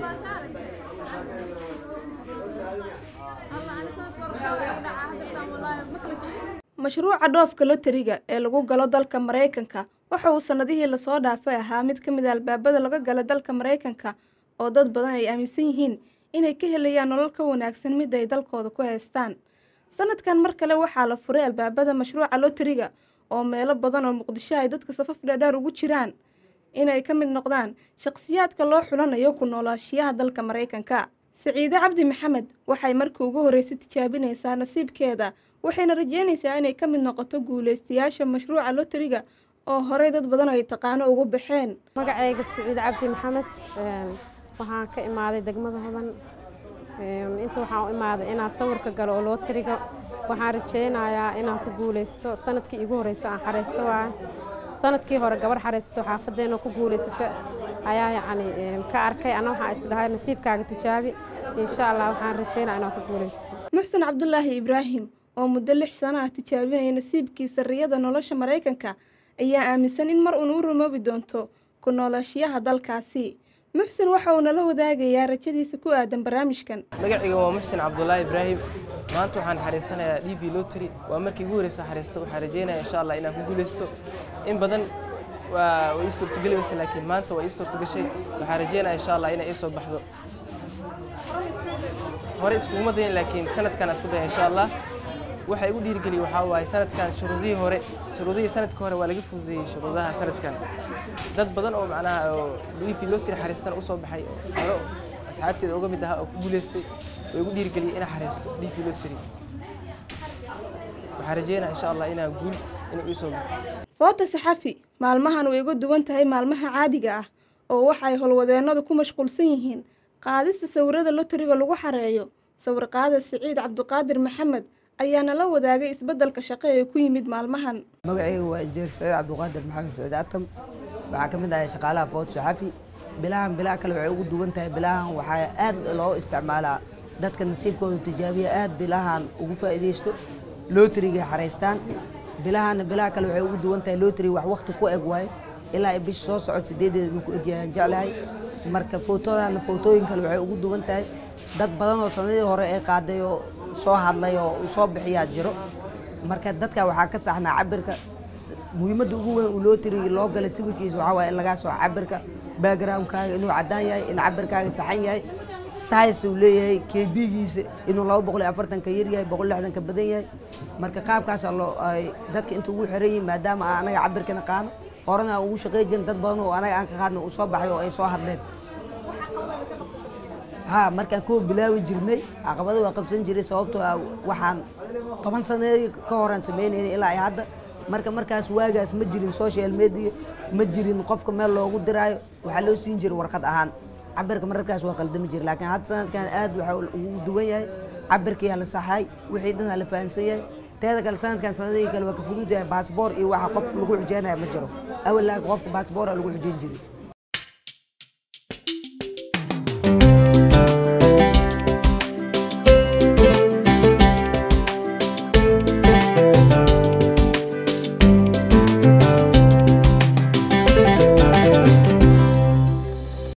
mashruuca dhoofka loteriga ee lagu galo dalka maraykanka waxa uu sannadihii lasoo dhaafay ahaa mid ka mid a albaabada laga gala dalka maraykanka oo dad badan ay aaminsan yihiin inay ka helayaan nolol ka wanaagsan mid ay dalkooda ku haystaan sanadkan mar kale waxaa la furay albaabada mashruuca loteriga oo meelo badan oo muqdisho ay dadka safaf dheerdheer ugu jiraan inay ka mid noqdaan shaqsiyaadka loo xulanayo ku noolaashiyaha dalka maraykanka siciide cabdi maxamed waxay markii ugu horreysay tijaabinaysaa nasiibkeeda waxayna rajeynaysaa inay ka mid noqoto guulaystayaasha mashruuca loteriga oo horey dad badan ay taqaano ugu baxeen magacayga siciid cabdi maxamed waxaan ka imaaday degmada hodan inta waxaan u imaaday inaan sawirka galo oo looteriga waxaan rajeynayaa inaan ku guulaysto sanadkii igu horeysa aan xareysto waaye sanadkii hore gabar xareysato xaafadeena ku guulaysata ayaa yacni ka arkay ana waxaan isdhahay nasiibkaaga tijaabi insha allah waxaan rajeynaya inaan ku guulaysto muxsen cabdulaahi ibraahim oo muddo lix sano ah tijaabinaya nasiibkiisa riyada nolosha maraykanka ayaa aaminsan in mar uun u rumoobi doonto ku noolaashiyaha dalkaasi muxsen waxa uu nala wadaagayaa rajadiisa ku aadan barnaamijkan magacayga waa muxsen cabdulaahi ibraahim maanta waxaan xariisanayaa d v lotry waa markii ugu horeysa xariisto waxaan rajeynaya insha allah inaan ku guulaysto in badan waa ii suurtogeli weyse laakiin maanta waa ii suurtogashay waxaan rajeynaya insha allah inay ii soo baxdo hore iskuguma dayan laakiin sanadkan isku daya insha allah waxa igu dhiirigeliya waxaa waaye sanadkan shuruudihii hore shuruudihii sanadka hore waa laga fududeeyey shuruudaha sanadkan dad badan oo macnaha oo liifi lotri xariistan u soo baxay oo hore asxaabteeda uga mid ahaa oo ku guulaystay way igu dhiirigeliyey inaan xariisto liifi lotri waxaan rajeynaya insha allah inaan guul inuu ii soo baxo foota saxafi maalmahan way uga duwan tahay maalmaha caadiga ah oo waxa ay howlwadeennadu ku mashquulsan yihiin qaadista sawirada loteriga lagu xareeyo sawir qaada siciid cabdiqaadir maxamed ayaana la wadaagay isbeddelka shaqo ee ku yimid maalmahan magacayga waa injineer saciid cabdiqaadir maxamed saciid atam waxaa ka mid ahay shaqaalaha food saxafi bilahan bilaa kale waxay ugu duwan tahay bilahan waxaa aad loo isticmaalaa dadka nasiibkooda tijaabiya aad bilahan ugu faa'iidaysto lootriga xaraystaan bilahana bilaha kale waxay ugu duwan tahay lotri wax wakti ku eg waaye ilaa ay bisha soo socod sideedeeda inuu ku egyahay jeclahay marka footodana footooyin kale waxay ugu duwan tahay dad badan oo sanadii hore ee qaaday oo soo hadlay oo soo bixiyaa jiro marka dadka waxaa ka saxnaa cabirka muhiimadda ugu weyn uu lootriga loo galay sawirkiisa waxaa waaye in lagaa soo cabirka backgroundkaaga inuu caddaan yahay in cabirkaaga saxan yahay size uu leeyahay kbigiisa inuu laba boqol iyo afartanka yar yahay boqol lixdanka badan yahay marka qaabkaasaa loo ay dadka inta ugu xiran yihin maadaama aan anaga cabirkana qaano horena aan ugu shaqey jirin dad badan oo anaga aan ka qaadna uu soo baxay oo ay soo hadleen ha markaan kuwa bilaawi jirnay caqabado waa qabsan jiray sababtoo ah waxaan toban sane ka horaan sameynaynay ilaa ay hadda marka markaas waagaas ma jirin social media ma jirin qofka meel loogu diraayo waxaa loo siin jiray warqad ahaan cabirka mararkaas waa qaldami jira laakiin hadda sanadkan aad waxa ugu duwan yahay cabirkiyaa la saxay wixii dhan aa la fahansan yahay teeda kale sanadkan sanadihii kale waa ka fudud yahay baasboor iyo waxa qof lagu xujeynaya ma jiro awal laakiin qofka baasboora lagu xujeyn jiray